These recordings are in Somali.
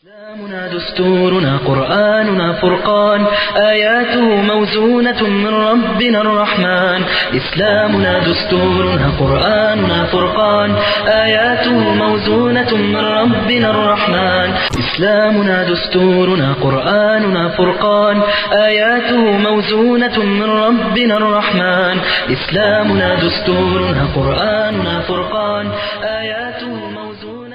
إسلامنا دستورنا قرآننا فرقان آياته موزونة من ربنا الرحمن إسلامنا دستورنا قرآننا فرقان آياته موزونة من ربنا الرحمن إسلامنا دستورنا قرآننا فرقان آياته موزونة من ربنا الرحمن إسلامنا دستورنا قرآننا فرقان آياته موزونة من ربنا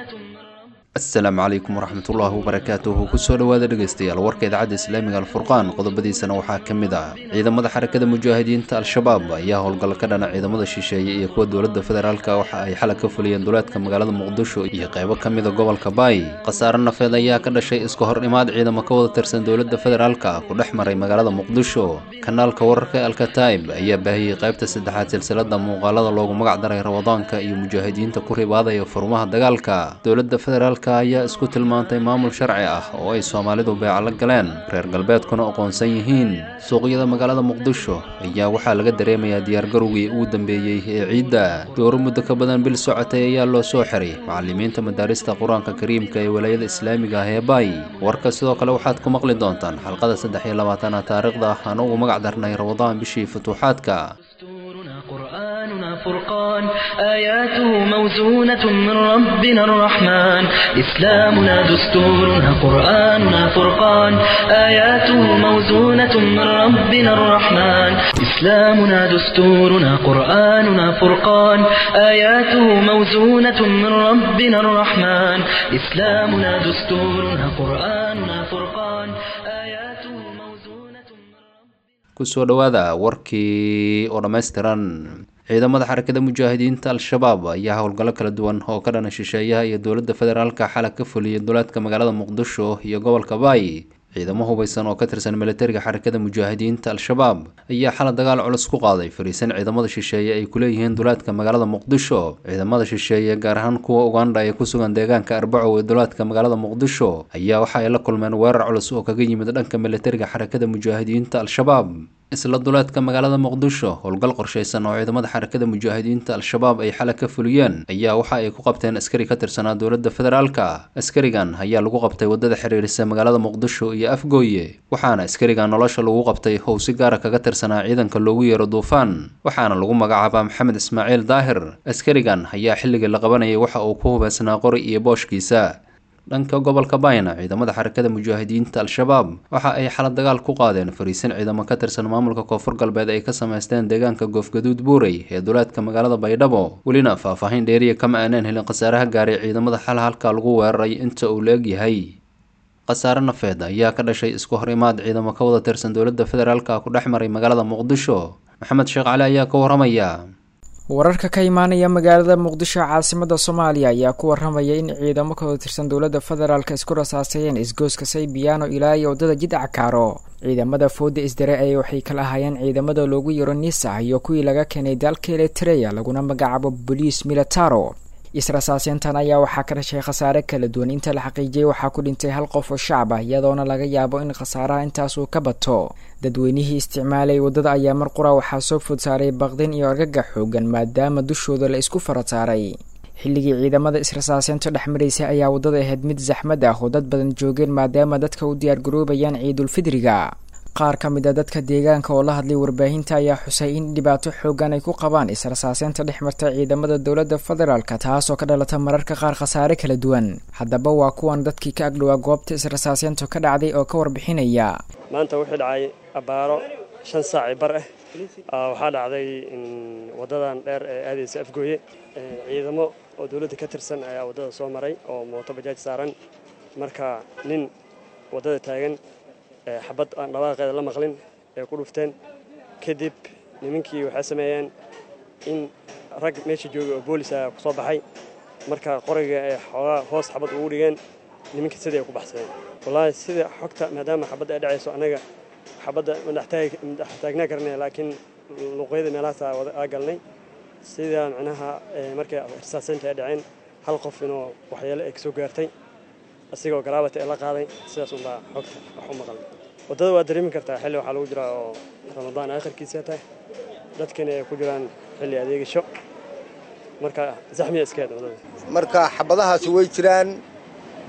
asalaamu calaykum waraxmatullaahi wabarakaatuhu kusoo dhowaada dhegaystayaal warka idaacadda islaamiga alfurqaan qodobadiisana waxaa ka mid ah ciidamada xarakada mujaahidiinta al-shabaab ayaa howlgal ka dhana ciidamada shisheeye iyo kuwa dowladda federaalka waxa ay xalay ka fuliyeen duleedka magaalada muqdisho iyo qaybo ka mida gobolka baay khasaare nafeed ayaa ka dhashay iska hor imaad ciidamo ka wada tirsan dowladda federaalka ku dhex maray magaalada muqdisho kanaalka wararka alkataib ayaa baahiyey qaybta saddexaad silsilada muuqaalada loogu magac daray ramadaanka iyo mujaahidiinta ku ribaadaya furmaha dagaalka dowladda federaalka ayaa isku tilmaantay maamul sharci ah oo ay soomaalidu beeca la galeen reer galbeedkuna aqoonsan yihiin suuqyada magaalada muqdisho ayaa waxaa laga dareemayaa diyaargarowgii ugu dambeeyey ee ciidda dooro muddo ka badan bil socotay ayaa loo soo xiray macalimiinta madaarista qur-aanka kariimka ee walaayada islaamiga ah ee baay warka sidoo kale waxaad ku maqli doontaan xalqada saddex iyo labaatanaad taariikhda aan ugu magac darnay ramadaan bishii futuuxaadka دستورنا قرآننا فرقان آياته موزونة من ربنا الرحمن إسلامنا دستورنا قرآننا فرقان آياته موزونة من ربنا الرحمن إسلامنا دستورنا قرآننا فرقان آياته موزونة من ربنا الرحمن إسلامنا دستورنا قرآننا فرقان آياته موزونة من ربنا kusoo dhowaada warkii oo dhammaystiran ciidamada xarakada mujaahidiinta al-shabaab ayaa howlgallo kala duwan oo ka dhana shisheeyaha iyo dowladda federaalka xalay ka fuliyay duleedka magaalada muqdisho iyo gobolka baay ciidamo hubeysan oo ka tirsan militariga xarakada mujaahidiinta al-shabaab ayaa xalay dagaal culus ku qaaday fariisan ciidamada shisheeye ay kuleeyihiin duleedka magaalada muqdisho ciidamada shisheeye gaar ahaan kuwa ugandha ee ku sugan deegaanka arbacow ee duleedka magaalada muqdisho ayaa waxa ay la kulmeen weerar culus oo kaga yimid dhanka militariga xarakada mujaahidiinta al-shabaab isla duleedka magaalada muqdisho howlgal qorshaysan oo ciidamada xarakada mujaahidiinta al-shabaab ay xalay ka fuliyeen ayaa waxa ay ku qabteen askari ka tirsanaa dowladda federaalka askarigan ayaa lagu qabtay wadada xiriirisa magaalada muqdisho iyo afgooye waxaana askarigan nolosha lagu qabtay how si gaara kaga tirsanaa ciidanka loogu yeero duufaan waxaana lagu magacaabaa maxamed ismaaciil daahir askarigan ayaa xilligii la qabanayay waxa uu ku hubeysnaa qori iyo booshkiisa dhanka gobolka bayna ciidamada xarakada mujaahidiinta al-shabaab waxa ay xalad dagaal ku qaadeen fariisin ciidamo ka tirsan maamulka koonfur galbeed ay ka samaysteen deegaanka goofgaduud buurey ee duleedka magaalada baydhabo welina faahfaahin dheeriya kama aaneen helin khasaaraha gaaray ciidamada xal halka lagu weeraray inta uu la egyahay khasaare nafeed ayaa ka dhashay isku hor imaad ciidamo ka wada tirsan dowladda federaalka ku dhex maray magaalada muqdisho maxamed sheekh cali ayaa ka waramaya wararka ka imaanaya magaalada muqdisho caasimada soomaaliya ayaa ku waramaya in ciidamo ka wada tirsan dowladda federaalk isku rasaaseeyeen isgooska saybiyaano ilaa iyo waddada jidca kaaro ciidamada fooda isdare ee waxay kala ahaayeen ciidamada loogu yaro nisa iyo kuwii laga keenay dalka eritreya laguna magacaabo boliis militaro israsaaseyntan ayaa waxaa ka dhashay khasaare kala duwan inta la xaqiijiyay waxaa ku dhintay hal qof oo shacab ah iyadoona laga yaabo in khasaaraha intaas uu ka bato dadweynihii isticmaalay waddada ayaa mar qura waxaa soo food saaray baqdin iyo argagax xoogan maadaama dushooda la isku fara saaray xilligii ciidamada israsaaseynta dhex maraysay ayaa waddada ahayd mid saxmad ah oo dad badan joogeen maadaama dadka u diyaargaroobayaan ciidulfidriga qaar ka mid a dadka deegaanka oo la hadlay warbaahinta ayaa xusay in dhibaato xoogan ay ku qabaan israsaaseynta dhex marta ciidamada dowladda federaalka taasoo ka dhalata mararka qaar khasaare kala duwan haddaba waa kuwan dadkii ka agdhowaa goobta israsaaseyntu ka dhacday oo ka warbixinaya maanta wuxuu dhacay abbaaro shan saaci bar ah waxaa dhacday waddadan dheer ee aadaysa afgooye ciidamo oo dowladda ka tirsan ayaa waddada soo maray oo mooto bajaaj saaran marka nin waddada taagan xabad aan dhawaaqeeda la maqlin ay ku dhufteen kadib nimankii waxay sameeyeen in rag meesha joogay oo boolis ah ku soo baxay marka qoriga ay xoogaa hoos xabad ugu dhigeen nimankii sidii ay ku baxsadeen wallaahi sida xogta maadaama xabadda ay dhacayso annaga xabadda madax taagnaa karnay laakiin luuqyada meelahaas aa galnay sidaa macnaha markay risaaseynta ay dhaceen hal qof inuu waxyeelo ay kasoo gaartay asigoo garaabata ee la qaaday sidaas unbaa xogta wax u maqalnay waddada waa dareemi kartaa xilli waxaa lagu jiraa oo ramadaan aakhirkiisa tahay dadkana ay ku jiraan xilli adeegasho marka zaxmiya iska hed waddada marka xabadahaasi way jiraan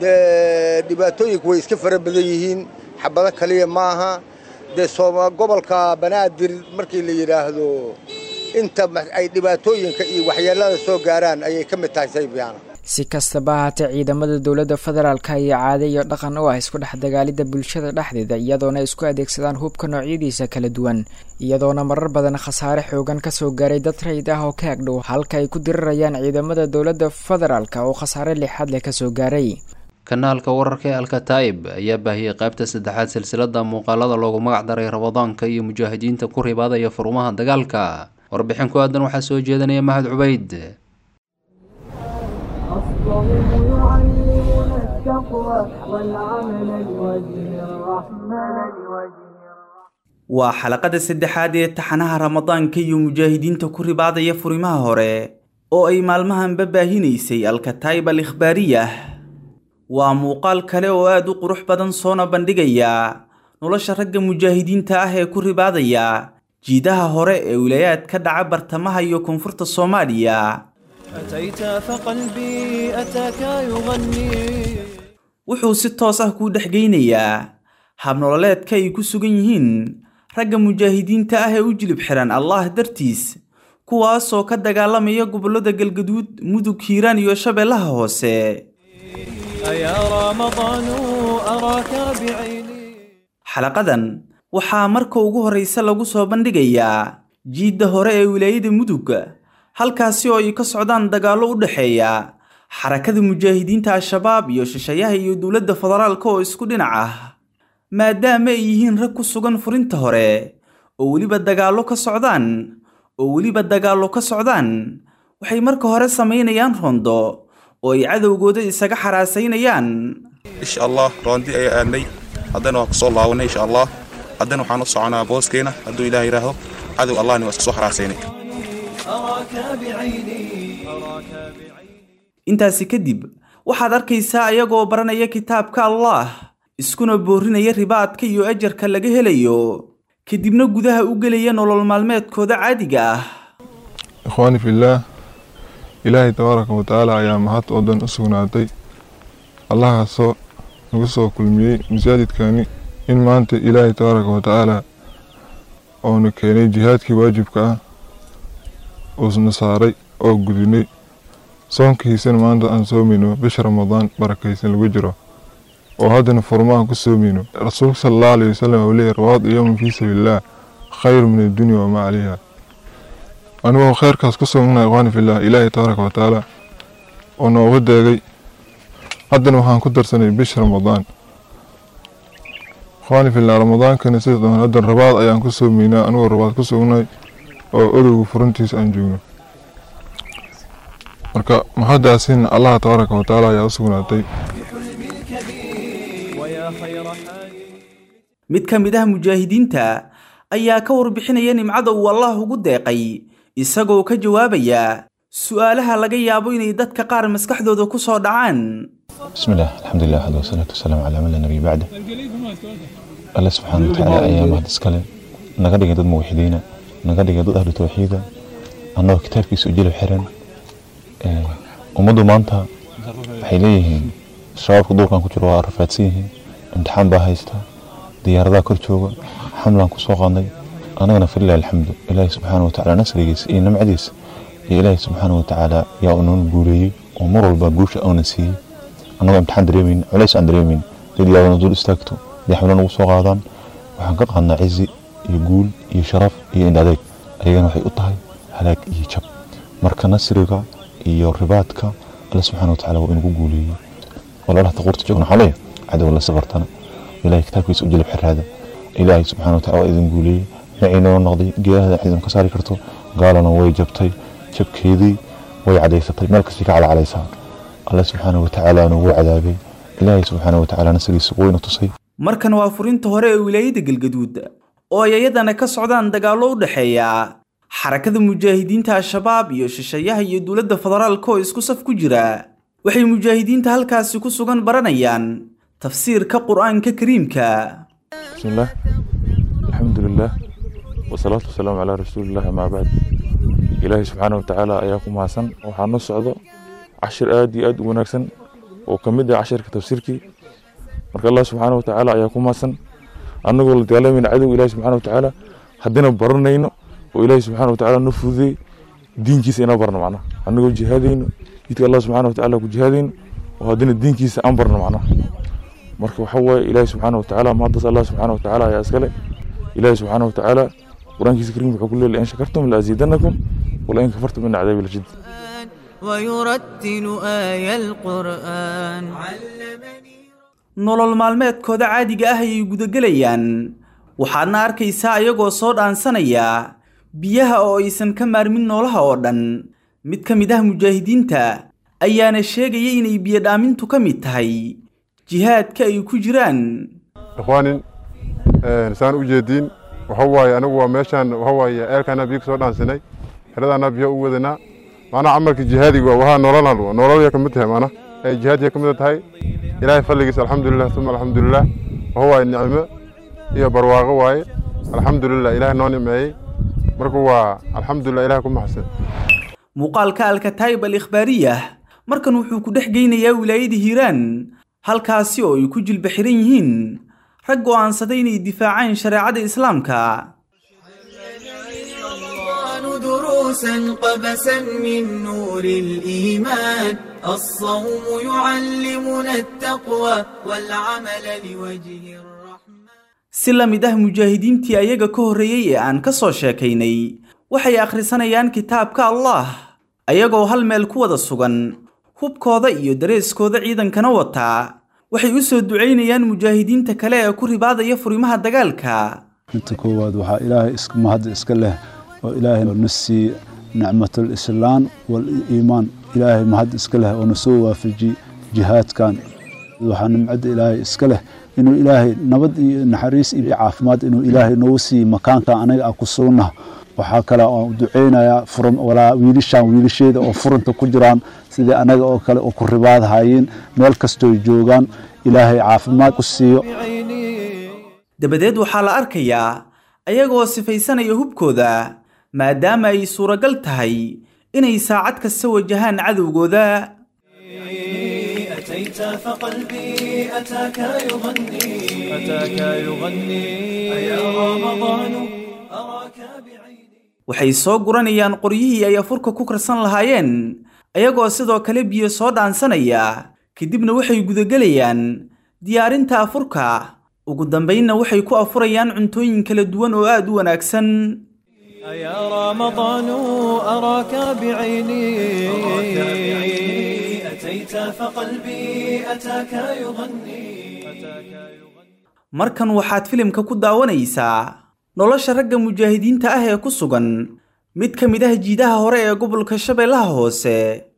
dee dhibaatooyinku way iska fara badan yihiin xabado kaliya maaha dee sooma gobolka banaadir markii la yidhaahdo inta ay dhibaatooyinka iyo waxyeelada soo gaaraan ayay ka mid tahay saybiyaana si kastaba ahaatee ciidamada dowladda federaalka ayaa caade iyo dhaqan u ah isku dhex dagaalidda bulshada dhexdeeda iyadoona isku adeegsadaan hubka noocyadiisa kala duwan iyadoona marar badan khasaare xoogan kasoo gaaray dad rayid ah oo ka agdhow halka ay ku dirirayaan ciidamada dowladda federaalka oo khasaare lixaad leh kasoo gaaray kanaalka wararka ee alkataib ayaa baahiyey qaybta saddexaad silsilada muuqaalada loogu magac daray rabadaanka iyo mujaahidiinta ku ribaadaya furmaha dagaalka warbixin ku aadan waxaa soo jeedanaya mahad cubayd waa xalaqada saddexaad ee taxanaha ramadaanka iyo mujaahidiinta ku ribaadaya furimaha hore oo ay maalmahanba baahinaysay alkataib al ikhbaariyah waa muuqaal kale oo aad u qurux badan soona bandhigaya nolosha ragga mujaahidiinta ah ee ku ribaadaya jiidaha hore ee wilaayaad ka dhaca bartamaha iyo koonfurta soomaaliya wuxuu si toos ah kuu dhexgeynayaa habnololeedka ay ku sugan yihiin ragga mujaahidiinta ah ee u jilib xihan allah dartiis kuwaasoo ka dagaalamaya gobollada galgaduud mudug hiiraan iyo shabeellaha hoose xalaqadan waxaa marka ugu horraysa lagu soo bandhigayaa jiidda hore ee wilaayada mudug halkaasi oo ay ka socdaan dagaallo u dhexeeya xarakada mujaahidiinta al-shabaab iyo shishayaha iyo dowladda federaalka oo isku dhinac ah maadaama ay yihiin rag ku sugan furinta hore oo weliba dagaallo ka socdaan oo weliba dagaallo ka socdaan waxay marka hore samaynayaan rondo oo ay cadowgooda isaga xaraasaynayaan insha allah roondi ayaa aadnay haddana waan kusoo laabanay insha allah haddana waxaan u soconaa booskeena hadduu ilaah yidhaahdo cadow allahni waa iska soo xaraasaynay intaasi kadib waxaad arkaysaa ayagoo baranaya kitaabka allaah iskuna boorinaya ribaadka iyo ajarka laga helayo kadibna gudaha u gelaya nolol maalmeedkooda caadiga ah ikhwaani fillaah ilaahay tabaaraka wa tacaala ayaa mahad oo dhan u sugnaatay allahaasoo nagu soo kulmiyey masaajidkani in maanta ilaahay tabaaraka wa tacaala oonu keenay jihaadkii waajibka ah uusna saaray oo gudinay soonkiisana maanta aan soomayno bisha ramadaan barakaysan lagu jiro oo haddana furmaha ku soomayno rasuulka sala allahu alayhi wasalam uu leeyahy rawaad yowman fii sabiilillaah khayru min addunya wamaa calayha anigoo khayrkaas ku soognaa ikhwaani fillah ilaahay tabaaraka wa tacaala oo nooga deegay haddana waxaan ku darsanay bisha ramadaan ikhwaani fillah ramadaankana sida doon haddana rabaad ayaan ku soomaynaa anigoo rabaad ku soognay oo odowga furintiisa aan joogno marka mahadaasin allah tabaaraka wa tacaala ayaa u sugnaatay mid ka mid ah mujaahidiinta ayaa ka warbixinaya nimcada uu allah ugu deeqay isagoo ka jawaabaya su'aalaha laga yaabo inay dadka qaar maskaxdooda ku soo dhacaan bismillaah alxamdulilah waxad wasalaatu wasalaamu calaa man laa nabiy bacda alle subxaana watacaala ayaa mahad iskale naga dhigay dad muwaxidiina naga dhigay dad ahlu tawxiida annagoo kitaabkiisa u jilib xiran ummaddu maanta waxay leeyihiin shabaabka duurkan ku jiro waa rafaadsan yihiin imtixaan baa haysta diyaaradaha kor jooga xamlaan ku soo qaadnay annagana falilah alxamdu ilaahi subxaana watacaala nasrigiisa iyo nimcadiisa iyo ilaahi subxaana watacaala yaa uu noona guuleeyey oo mar walba guusha auna siiyey annagoo imtixaan dareemayn culays aan dareemayn dad ilaabana dul istaagto dee xamlo nagu soo qaadaan waxaan ka qaadnaa cizi iyo guul iyo sharaf iyo indhadeeg ayagana waxay u tahay halaag iyo jab marka nasriga iyo ribaadka alle subxaana watacaala waa inagu guuleeyey walaalaha taquurta joogna waxaa leeyahay cadow la safartana ilaahay kitaabkiisa u jilib xiraada ilaahay subxaana wataala waa idin guuleeyey maciinoo noqday geedaha ciidan ka saari karto gaalana way jabtay jabkeedii way cadaysatay meel kastay ka calcalaysaa alle subxaana watacaalaana wuu cadaabay ilaahay subxaana watacaala nasrigiisa wayna tusay markan waa furinta hore ee wilaayada galgaduud oo ay ayadana ka socdaan dagaallo u dhexeeya xarakada mujaahidiinta al-shabaab iyo shishayaha iyo dowladda federaalka oo isku saf ku jira waxay mujaahidiinta halkaasi ku sugan baranayaan tafsiirka qur'aanka kariimka bismillaah alxamdulilaah wasalaatu wasalaamu calaa rasuulillahi amaa bacd ilaahay subxaana watacaala ayaa ku mahadsan waxaa noo socdo cashir aad iyo aad u wanaagsan oo ka mid ah cashirka tafsiirkii marka allah subxaana wa tacaala ayaa ku maasan annagoo la dagaalamayna cadowga ilahi subxana wa tacaala haddina baranayno oo ilaahi subxana wa tacaala noo fududeey diinkiisa inaan barno macnaha annagoo jihaadayno jidka allah subxana wa tacaala ku jihaadayno oo haddina diinkiisa aan barno macnaha marka waxa waaye ilaahi subxaana wa tacaala mahaddas allah subxaana wa tacaala ayaa iskale ilaahi subxaana wa tacaala qur-aankiisa kariim wuxuu ku leeyahay in shakartum laaziidanakum walain kafartum ina cadaabi lashid ويرتل آي القرآن nolol maalmeedkooda caadiga ah ayay gudagelayaan waxaadna arkaysaa ayagoo soo dhaansanaya biyaha oo aysan ka maarmin noolaha oo dhan mid ka mid ah mujaahidiinta ayaana sheegaya inay biyo dhaamintu ka mid tahay jihaadka ay ku jiraan ikhwaanin saan u jeediin waxa waaye anigu waa meeshaan waxa waaye eelkaana biyo kasoo dhaansanay xeradaana biyo u wadanaa maanaa camalka jihaadiga waa wahaa nololan nololya ka mid tahay maana ay jihaadka ka mid tahay ilaahay fadligiisa alxamdulilah uma alxamdulilah waxa waaye nicmo iyo barwaaqo waaye alxamdulilah ilaahay noo nicmeeyey marka waa alxamdulilah ilahay ku maxsan muuqaalka alkataayib al ikhbaariyah markan wuxuu ku dhex geynayaa wilaayada hiiraan halkaasi oo ay ku jilba xiran yihiin rag go'aansaday inay difaacaan shareecada islaamka دروسا قبسا من نور الإيمان الصوم يعلمنا التقوى والعمل لوجه الرحمن si la mid ah mujaahidiintii ayaga ka horreeyey ee aan ka soo sheekaynay waxay akhrisanayaan kitaabka allah ayagoo hal meel ku wada sugan hubkooda iyo dareeskooda ciidankana wataa waxay u soo ducaynayaan mujaahidiinta kale ee ku ribaadaya furimaha dagaalka inta koowaad waxaa ilaahay mahad iska leh oo ilaahay na siiye nicmatalislaam waliimaan ilaahay mahad iska leh oo na soo waafaji jihaadkan waxaa nimcadda ilaahay iska leh inuu ilaahay nabad iyo naxariis iyo caafimaad inuu ilaahay noogu siiye makaankan anaga aan ku sugnah waxaa kale oo duceynayaa furan walaa wiilishaan wiilasheeda oo furanta ku jiraan sidii anaga oo kale oo ku ribaadhayeen meel kastooy joogaan ilaahay caafimaad ku siiyo dabadeed waxaa la arkayaa ayagoo sifaysanaya hubkooda maadaama ay suuragal tahay inay saacad kasta wajahaan cadowgooda أتيت فقلبي أتاك يغني أتاك يغني يا رمضان أراك waxay soo guranayaan qoryihii ay afurka ku karsan lahaayeen ayagoo sidoo kale biyo soo dhaansanaya kadibna waxay gudagelayaan diyaarinta afurka ugu dambaynna waxay ku afurayaan cuntooyin kala duwan oo aad u wanaagsan يا رمضان أراك بعيني أتيت فقلبي أتاك يغني markan waxaad filimka ku daawanaysaa nolosha ragga mujaahidiinta ah ee ku sugan mid ka mid ah jiidaha hore ee gobolka shabeellaha hoose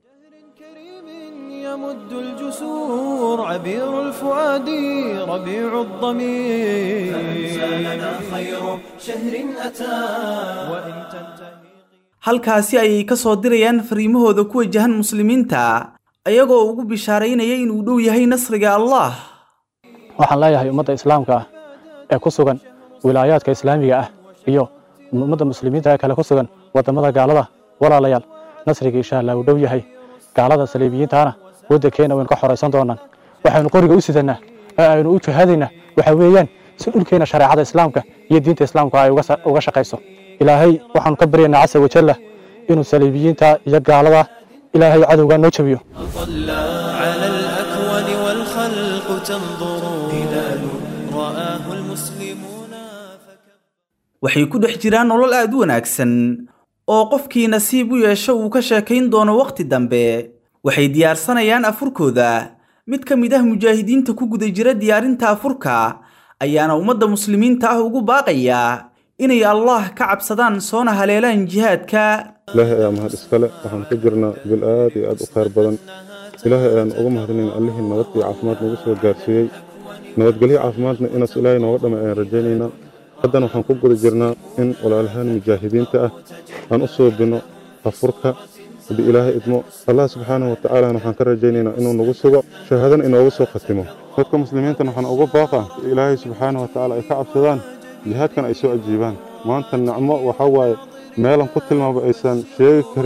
يمد الجسور عبير الفؤاد ربيع الضمير فأنسى لنا خير شهر أتى وإن تنتهي halkaasi ayay ka soo dirayaan fariimahooda ku wajahan muslimiinta ayagoo ugu bishaaraynaya inuu dhow yahay nasriga allah waxaan leeyahay ummadda islaamka ah ee ku sugan wilaayaadka islaamiga ah iyo ummadda muslimiinta ee kale ku sugan waddamada gaalada walaalayaal nasriga insha allah uu dhow yahay gaalada saliibiyiintaana waddankeena waynu ka xoraysan doonaan waxaynu qoriga u sidannaa ee aynu u jihaadaynaa waxa weeyaan si dhulkeena shareecada islaamka iyo diinta islaamka ay uga shaqayso ilaahay waxaanu ka baryaynaa casa wajalla inuu saliibiyiinta iyo gaalada ilaahay cadowgaa noo jabiyo على الأكوان والخلق تنظر هلال رآه المسلمون waxay ku dhex jiraan nolol aad u wanaagsan oo qofkii nasiib u yeesho uu ka sheekayn doono wakhti dambe waxay diyaarsanayaan afurkooda mid ka mid ah mujaahidiinta ku guda jira diyaarinta afurka ayaana ummadda muslimiinta ah ugu baaqayaa inay allah ka cabsadaan soona haleelaan jihaadka ilaahay ayaa mahad iskale waxaan ku jirnaa bil aad iyo aad u khayr badan ilaahay ayaan uga mahadinayn allihii nabad iyo caafimaad nagu soo gaarsiiyey nabadgelyo caafimaadna inaas ilaahay nooga dhama ayaan rajaynaynaa haddana waxaan ku guda jirnaa in walaalahaan mujaahidiinta ah aan u soobino afurka haddii ilaahay idmo allah subxaanahu wa tacaalana waxaan ka rajaynaynaa inuu nagu sugo shahaadana inoogu soo khatimo dadka muslimiintana waxaan uga baaqaa ilaahay subxaanahu wa tacaala ay ka cabsadaan jihaadkan ay soo ajiibaan maanta nicmo waxaa waaye meelan ku tilmaaba aysan sheegi karin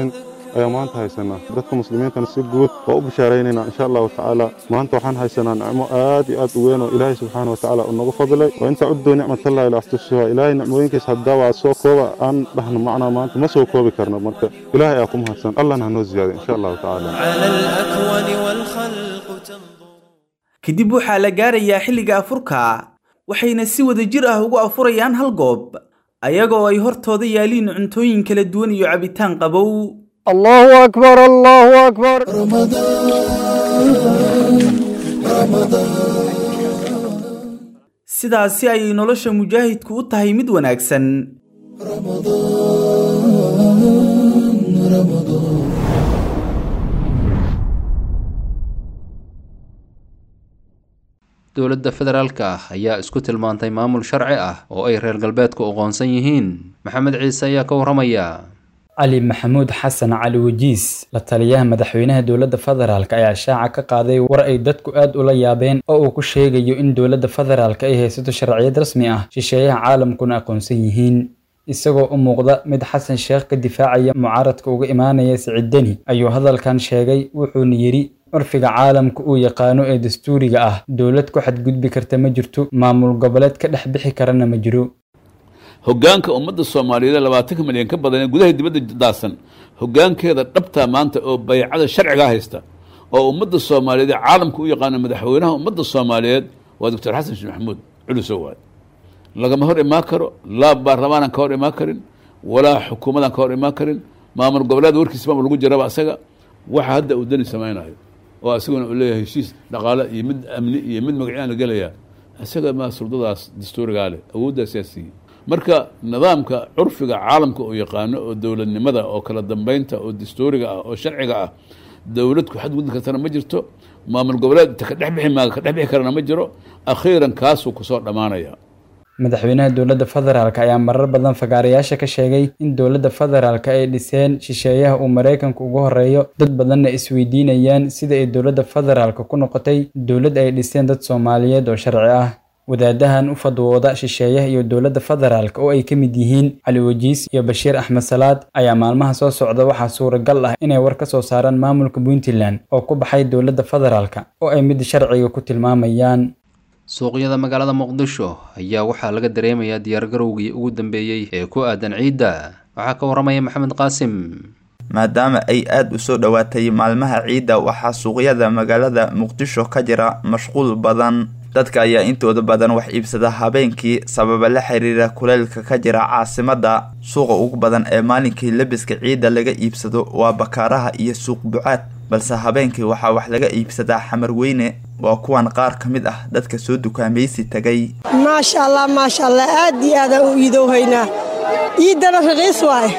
ayaa maanta haysanaa dadka muslimiintana si guud waa u bishaaraynayna insha allahu tacaala maanta waxaan haysanaa nicmo aad iyo aad u weyn oo ilaahay subxaana watacaala uu nagu fadlay waa intaa cuddo nicmatallahi laxtusuha ilaahay nicmooyinkiis haddaa waa soo kooba aan dhahno macnaa maanta ma soo koobi karno marka ilaahay ayaa ku mahadsan allahna hanoo ziyaada insha allahu tacaala على الأكوان والخلق تنظر kadib waxaa la gaarayaa xilliga afurka waxayna si wada jir ah ugu afurayaan hal goob ayagoo ay hortooda yaaliin cuntooyin kala duwan iyo cabitaan qabow الله أكبر الله أكبر sidaasi ayay nolosha mujaahidku u tahay mid wanaagsan dowladda federaalka ah ayaa isku tilmaantay maamul sharci ah oo ay reer galbeedku aqoonsan yihiin maxamed ciise ayaa ka waramaya cali maxamuud xasan cali wajiis la taliyaha madaxweynaha dowladda federaalk ayaa shaaca ka qaaday war ay dadku aad ula yaabeen oo uu ku sheegayo in dowladda federaalk ay haysato sharciyad rasmi ah shisheeyaha caalamkuna aqoonsan yihiin isagoo u muuqda mid xasan sheekh ka difaacaya mucaaradka uga imaanaya siciid deni ayuu hadalkan sheegay wuxuuna yidhi curfiga caalamka uu yaqaano ee dastuuriga ah dowlad ku xadgudbi karta ma jirto maamul goboleed ka dhex bixi karana ma jiro hoggaanka ummadda soomaaliyeed ee labaatanka milyan ka badan ee gudaha dibadda daasan hoggaankeeda dhabtaa maanta oo baycada sharcigaa haysta oo ummadda soomaaliyeed ee caalamka u yaqaano madaxweynaha ummadda soomaaliyeed waa doctor xasan sheekh maxamuud culusow waad lagama hor imaan karo laa baarlamaanan ka hor imaan karin walaa xukuumadan ka hor imaan karin maamul goboleed warkiisba lagu jiraba asaga waxa hadda uu dani samaynayo oo asaguna uu leeyahay heshiis dhaqaale iyo mid amni iyo mid magacyaan la gelaya isaga maa suldadaas dastuurigaa leh awooddaa siyaasiya marka nidaamka curfiga caalamka uu yaqaano oo dowladnimada oo kala dambeynta oo dastuuriga ah oo sharciga ah dowlad ku xadgudbi kartana ma jirto maamul goboleed ka dhex bixi maaga ka dhex bixi karana ma jiro akhiiran kaasuu kusoo dhammaanaya madaxweynaha dowladda federaalk ayaa marar badan fagaarayaasha ka sheegay in dowladda federaalk ay dhiseen shisheeyaha uu maraykanku ugu horeeyo dad badanna isweydiinayaan sida ay dowladda federaalk ku noqotay dowlad ay dhiseen dad soomaaliyeed oo sharci ah wadaadahan u fadwooda shisheeyaha iyo dowladda federaalk oo ay ka mid yihiin cali wajiis iyo bashiir axmed salaad ayaa maalmaha soo socda waxaa suuragal ah inay war ka soo saaraan maamulka puntland oo ku baxay dowladda federaalk oo ay mid sharciga ku tilmaamayaan suuqyada magaalada muqdisho ayaa waxaa laga dareemayaa diyaargarowgii ugu dambeeyey ee ku aadan ciidda waxaa ka waramaya maxamed qaasim maadaama ay aada u soo dhowaatay maalmaha ciidda waxaa suuqyada magaalada muqdisho ka jira mashquul badan dadka ayaa intooda badan wax iibsada habeenkii sababa la xiriira kuleylka ka jira caasimadda suuqa ugu badan ee maalinkii lebiska ciidda laga iibsado waa bakaaraha iyo suuq bucaad balse habeenkii waxaa wax laga iibsadaa xamar weyne waa kuwan qaar ka mid ah dadka soo dukaamaysi tagay maasha allah maasha allah aad iyo aadaan u iidowhaynaa ciiddana raqiis waaye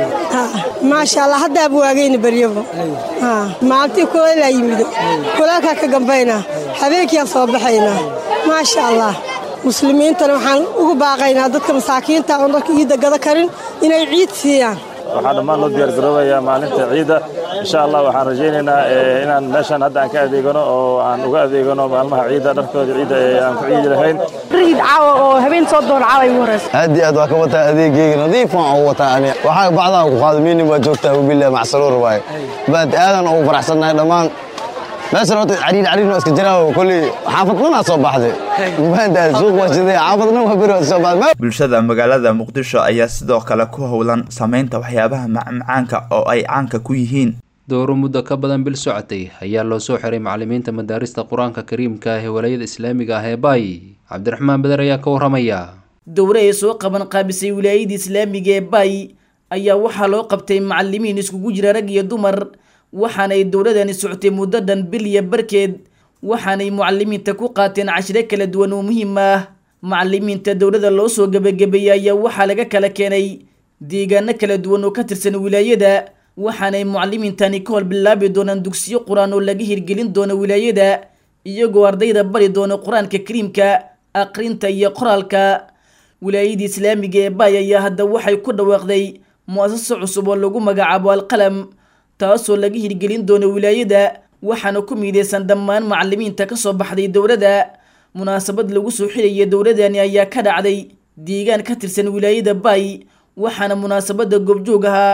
maasha allah haddaaba waagayna baryabo maalintii kuleylaa yimido kuleelkaa ka gambaynaa habeenkiiaan soo baxaynaa maasha allah muslimiintana waxaan ugu baaqaynaa dadka masaakiinta oon dadka ciidda gada karin inay ciid siiyaan waxaa dhammaan loo diyaargaroobayaa maalinta ciidda insha allah waxaan rajaynaynaa inaan meeshaan hadda aan ka adeegano oo aan uga adeegano maalmaha ciidda dharkooda ciidda ee aan ku ciidi lahayn ciid caawa oo habeen soo doon caawa igu horeysa aad iyo aad waa ka wataa adeegayga nadiif waan ugu wataa ani waxaa bacdaan ku qaado miini waa joogtaa wabilah macsaruur waaye baad aadan ugu faraxsannahay dhammaan meeshan horta cariir cariir waa iska jiraa kolley xaafad dhanaa soo baxday maantaas suuq waa sidee xaafad dhan waa beri waa soo baxday bulshada magaalada muqdisho ayaa sidoo kale ku howlan samaynta waxyaabaha macmacaanka oo ay caanka ku yihiin dowro muddo ka badan bil socotay ayaa loo soo xiray macallimiinta madaarista qur-aanka kariimka ah ee walaayada islaamiga ah ee baay cabdiraxmaan beder ayaa ka waramaya dowre ay soo qaban qaabisay wilaayada islaamiga ee baay ayaa waxaa loo qabtay macallimiin iskugu jira rag iyo dumar waxaanay dowladani socotay muddo dhan bil iyo barkeed waxaanay mucalimiinta ku qaateen cashiro kala duwan oo muhiim ah macalimiinta dowladda loo soo gebagabeeyey ayaa waxaa laga kala keenay deegaano kala duwan oo ka tirsan wilaayada waxaanay mucalimiintani ka hor bilaabi doonaan dugsiyo qur-aan oo laga hirgelin doono wilaayada iyagoo ardayda bari doono qur-aanka kariimka aqrinta iyo qoraalka wilaayadii islaamiga ee baay ayaa hadda waxay ku dhawaaqday mu-asaso cusub oo lagu magacaabo alqalam taasoo laga hirgelin doono wilaayada waxaana ku miideysan dhammaan macalimiinta ka soo baxday dowladda munaasabad lagu soo xiraya dowladani ayaa ka dhacday deegaan ka tirsan wilaayada baay waxaana munaasabada goobjoog ahaa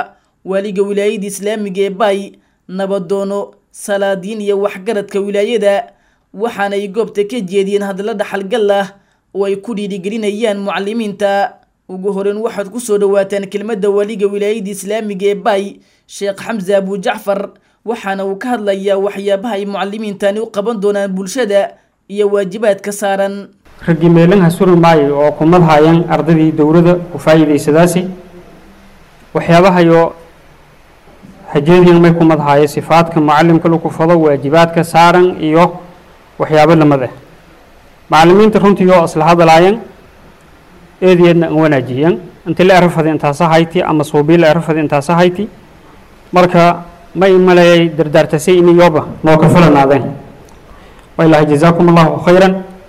waaliga wilaayada islaamiga ee bay nabadoono salaadiin iyo waxgaradka wilaayada waxaanay goobta ka jeediyeen hadallo dhaxalgal ah oo ay ku dhiirigelinayaan mucalimiinta ugu horeyn waxaad kusoo dhawaataan kelmadda waaliga wilaayada islaamiga ee bay sheekh xamse abu jacfar waxaana uu ka hadlayaa waxyaabaha ay mucalimiintani u qaban doonaan bulshada iyo waajibaadka saaran raggii meelanha suri maayo oo kumad haayaan ardaydii dowladda ku faa'iidaysadaasi waxyaabahayo hajeediyan may kumad haayo sifaadka mucalimka lagu fado waajibaadka saaran iyo waxyaabo lamid ah macalimiinta runtii oo isla hadlaayaan eedeedna an wanaajiyaan inti la erafada intaasa hayti ama suubii la erafada intaasa hayti marka may maleeyay dardaartasay ini yoba noo ka falanaadeen wailahi jazaakum allahu khayran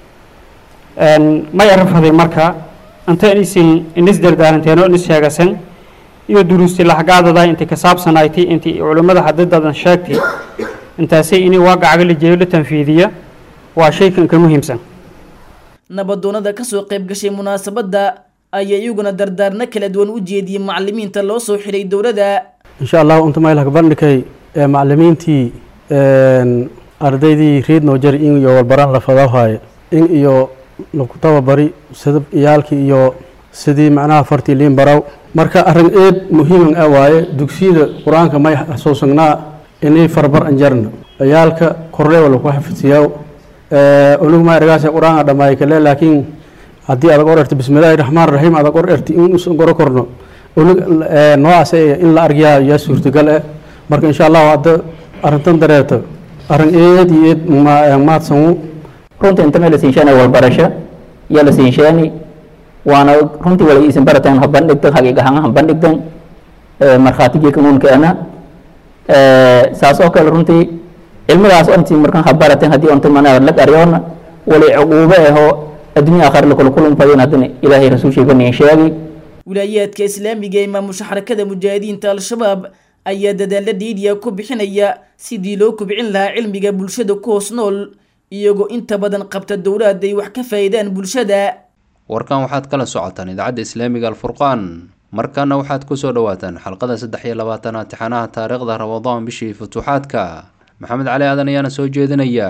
may erafaday marka inta isin inis dardaaranteen oo inis sheegasen iyo duruusti laxgaadada inti ka saabsanayti inti culimmada hadadadan sheegtay intaasay ini waaqacaga la jeeyo la tanfiidiya waa shaykan ka muhiimsan nabadoonada kasoo qayb gashay munaasabadda ayaa iyaguna dardaarno kala duwan u jeediyey macalimiinta loo soo xiray dowladda insha allah unta maylaka bandhikay ee macalimiintii ardaydii reed noo jari in iyo walbaraan la fadahaayo in iyo laku tababari sida iyaalkii iyo sidii macnaha fartii liin baraw marka arrin eed muhiiman ah waaye dugsiyada qur-aanka may xasuusagnaa inay farbar anjarna ciyaalka korleewa laku xafidsiyaa unugu ma ergaase qur-aan a dhammaay kale laakiin haddii adag or erti bismillaahi raxmaan raxiim adag or erti in usan goro korno unug noocaas in la argyaa yaa suurtagal ah marka insha allahu hadda arrintan dareerto arrin eed iyo eed maadsanwu runta inta meel la siinshaanay walbarasho yaa la siinshaani waana runtii wala isin barataan ha bandhigtan haqiiq ahaan ha bandhigtan markhaatigii kanuunkeena saas oo kale runtii cilmidaas onti markan ha barateen haddii onta manaa lag aryoona wali cuquubo ahoo adduunya aakhir lakula kulunfayin haddana ilaahay rasuulshiiba niin sheegi wilaayaadka islaamiga ee maamusha xarakada mujaahidiinta al-shabaab ayaa dadaalla dhiidhiya ku bixinaya sidii loo kubcin lahaa cilmiga bulshada ku hoos nool iyagoo inta badan qabta dowlaad ay wax ka faa'iidaan bulshada warkan waxaad kala socotaan idaacadda islaamiga alfurqaan markaana waxaad kusoo dhawaataan xalqada saddex iyo labaatanaad tixanaha taariikhda ramadaan bishii futuuxaadka maxamed cali aadan ayaana soo jeedinaya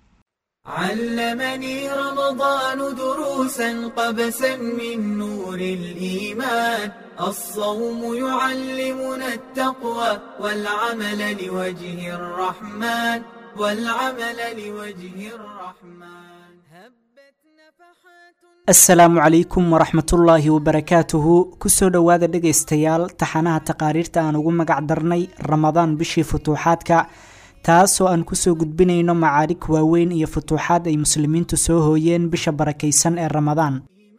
علمني رمضان دروسا قبسا من نور الإيمان الصوم يعلمنا التقوى والعمل لوجه الرحمن والعمل لوجه الرحمن asalaamu calaykum waraxmatullaahi wabarakaatuhu kusoo dhowaada dhegaystayaal taxanaha taqaariirta aan ugu magac darnay ramadaan bishii futuuxaadka taasoo aan kusoo gudbinayno macaarig waaweyn iyo futuuxaad ay muslimiintu soo hooyeen bisha barakaysan ee ramadaan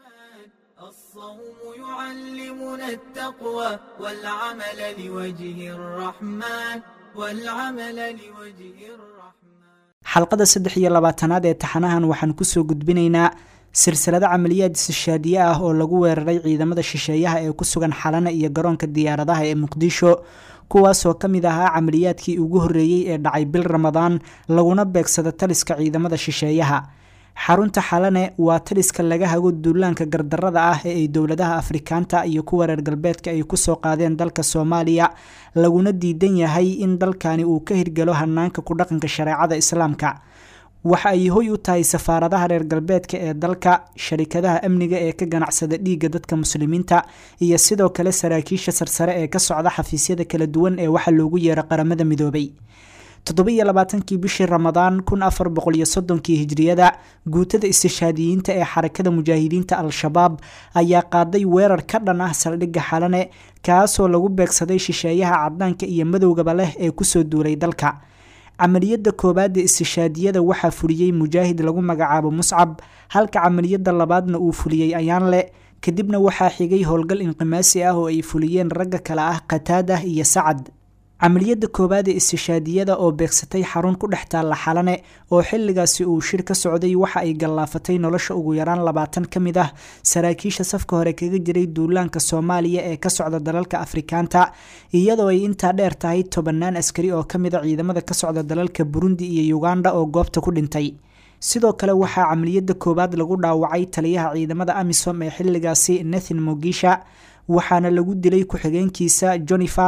يعلمنا التقوى والعمل لوجه الرحمن والعمل لوجه الرحمن xalqada saddex iyo labaatanaad ee taxanahan waxaan kusoo gudbinaynaa silsilado camaliyaad istishaadiye ah oo lagu weeraray ciidamada shisheeyaha ee ku sugan xalana iyo garoonka diyaaradaha ee muqdisho kuwaasoo ka mid ahaa camaliyaadkii ugu horreeyey ee dhacay bil ramadaan laguna beegsada taliska ciidamada shisheeyaha xarunta xalane waa taliska laga hago duulaanka gardarada ah ee ay dowladaha afrikaanta iyo kuwa reer galbeedka ay kusoo qaadeen dalka soomaaliya laguna diidan yahay in dalkani uu ka hirgalo hanaanka ku dhaqanka shareecada islaamka waxa ay hoy u tahay safaaradaha reer galbeedka ee dalka sharikadaha amniga ee ka ganacsada dhiigga dadka muslimiinta iyo sidoo kale saraakiisha sarsare ee ka socda xafiisyada kala duwan ee waxa loogu yeero qaramada midoobay toddobiyo labaatankii bishii ramadaan kun afar boqol iyo soddonkii hijriyada guutada istishaadiyiinta ee xarakada mujaahidiinta al-shabaab ayaa qaaday weerar ka dhan ah saldhigga xalane kaasoo lagu beegsaday shisheeyaha cadaanka iyo madowgaba leh ee kusoo duulay dalka camaliyadda koowaada istishaadiyada waxaa fuliyey mujaahid lagu magacaabo muscab halka camaliyadda labaadna uu fuliyey ayaanle kadibna waxaa xigay howlgal inqimaasi ah oo ay fuliyeen ragga kale ah qataadah iyo sacad camaliyadda koowaad ee istishaadiyada oo beegsatay xarun ku dhex taalla xalane oo xilligaasi uu shir ka socday waxa ay gallaafatay nolosha ugu yaraan labaatan ka mid ah saraakiisha safka hore kaga jiray duulaanka soomaaliya ee ka socda dalalka afrikaanta iyadoo ay intaa dheer tahay tobannaan askari oo ka mid a ciidamada ka socda dalalka burundi iyo uganda oo goobta ku dhintay sidoo kale waxaa camaliyadda koowaad lagu dhaawacay taliyaha ciidamada amisom ee xilligaasi nathan mogisha waxaana lagu dilay ku-xigeenkiisa jonifal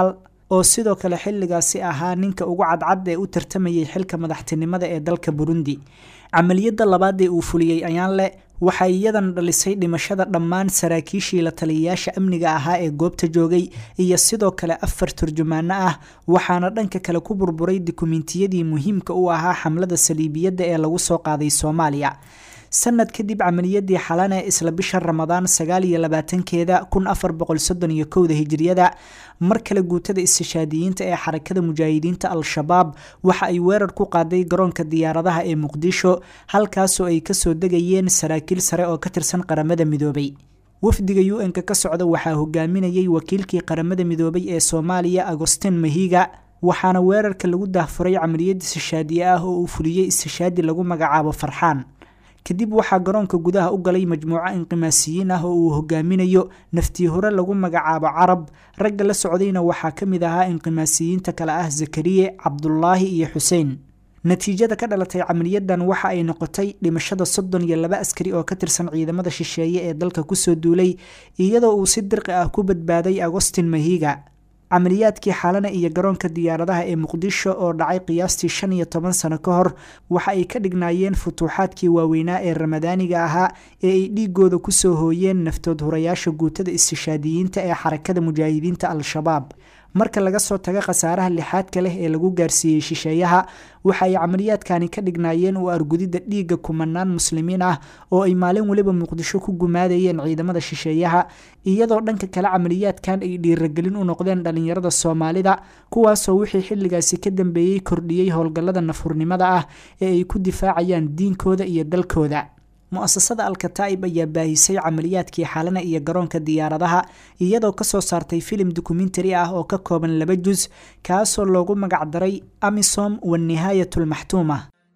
oo sidoo kale xilligaasi ahaa ninka ugu cadcad ee u tartamayay xilka madaxtinimada ee dalka burundi camaliyadda labaad ee uu fuliyey ayaanle waxay iyadan dhalisay dhimashada dhammaan saraakiishii la taliyayaasha amniga ahaa ee goobta joogay iyo sidoo kale afar turjumaano ah waxaana dhanka kale ku burburay dukumentiyadii muhiimka u ahaa xamlada saliibiyadda ee lagu soo qaaday soomaaliya sanad kadib camaliyadii xalane isla bisha ramadaan sagaal iyo labaatankeeda kun afar boqol soddon iyo kowda hijiriyada mar kale guutada istishaadiyiinta ee xarakada mujaahidiinta al-shabaab waxa ay weerar ku qaaday garoonka diyaaradaha ee muqdisho halkaasoo ay kasoo degayeen saraakiil sare oo ka tirsan qaramada midoobay wafdiga u n-ka ka socda waxaa hogaaminayay wakiilkii qaramada midoobay ee soomaaliya agostin mahiga waxaana weerarka lagu daahfuray camaliyad istishaadiye ah oo uu fuliyey istishaadi lagu magacaabo farxaan kadib waxaa garoonka gudaha u galay majmuuco inqimaasiyiin ah oo uu hogaaminayo naftii hore lagu magacaabo carab ragga la socdayna waxaa ka mid ahaa inqimaasiyiinta kale ah zakariye cabdulaahi iyo xuseen natiijada ka dhalatay camaliyadan waxa ay noqotay dhimashada soddon iyo laba askari oo ka tirsan ciidamada shisheeye ee dalka kusoo duulay iyadoo uu si dirqi ah ku badbaaday agostin mahiga camaliyaadkii xalana iyo garoonka diyaaradaha ee muqdisho oo dhacay qiyaastii shan iyo toban sano ka hor waxa ay ka dhignaayeen futuuxaadkii waaweynaa ee ramadaaniga ahaa ee ay dhiigooda kusoo hooyeen naftood hurayaasha guutada istishaadiyiinta ee xarakada mujaahidiinta al-shabaab marka laga soo tago khasaaraha lixaadka leh ee lagu gaarsiiyey shisheeyaha waxa ay camaliyaadkani ka dhignaayeen u argudidda dhiigga kumanaan muslimiin ah oo ay maalin weliba muqdisho ku gumaadayeen ciidamada shisheeyaha iyadoo dhanka kale camaliyaadkan ay dhiiragelin u noqdeen dhalinyarada soomaalida kuwaasoo wixii xilligaasi ka dambeeyey kordhiyey howlgallada nafurnimada ah ee ay ku difaacayaan diinkooda iyo dalkooda mu-asasada alkataa'ib ayaa baahisay camaliyaadkii xalana iyo garoonka diyaaradaha iyadoo kasoo saartay filim dokumentari ah oo ka kooban laba jus kaasoo loogu magacdaray amisom wanihaayat lmaxtuuma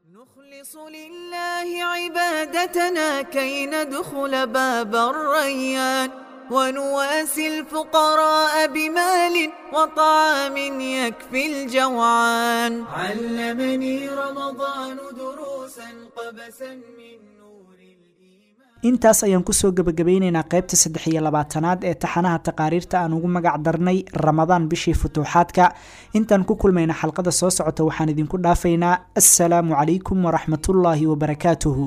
لله عبادتنا كي ندخل باب الريان ونواسي الفقراء بمال وطعام يكفي الجوعان علمني رمضان دروسا قبسا من intaas ayaan kusoo gebagabeyneynaa qaybta saddex iyo labaatanaad ee taxanaha taqaariirta aan ugu magac darnay ramadaan bishii futuuxaadka intaan ku kulmayna xalqada soo socota waxaan idinku dhaafaynaa assalaamu calaykum waraxmatullaahi wabarakaatuhu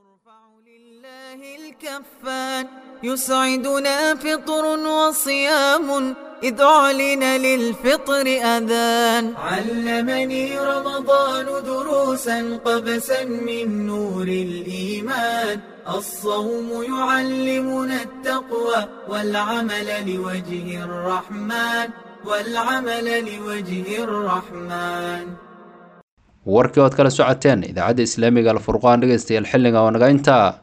الكفان يسعدنا فطر وصيام إذ أعلن للفطر أذان علمني رمضان دروسا قبسا من نور الإيمان الصوم يعلمنا التقوى والعمل لوجه الرحمن والعمل لوجه الرحمن warkii ood kala socoteen idaacadda islaamiga alfurqaan dhegaystayaal xilliga oo naga intaa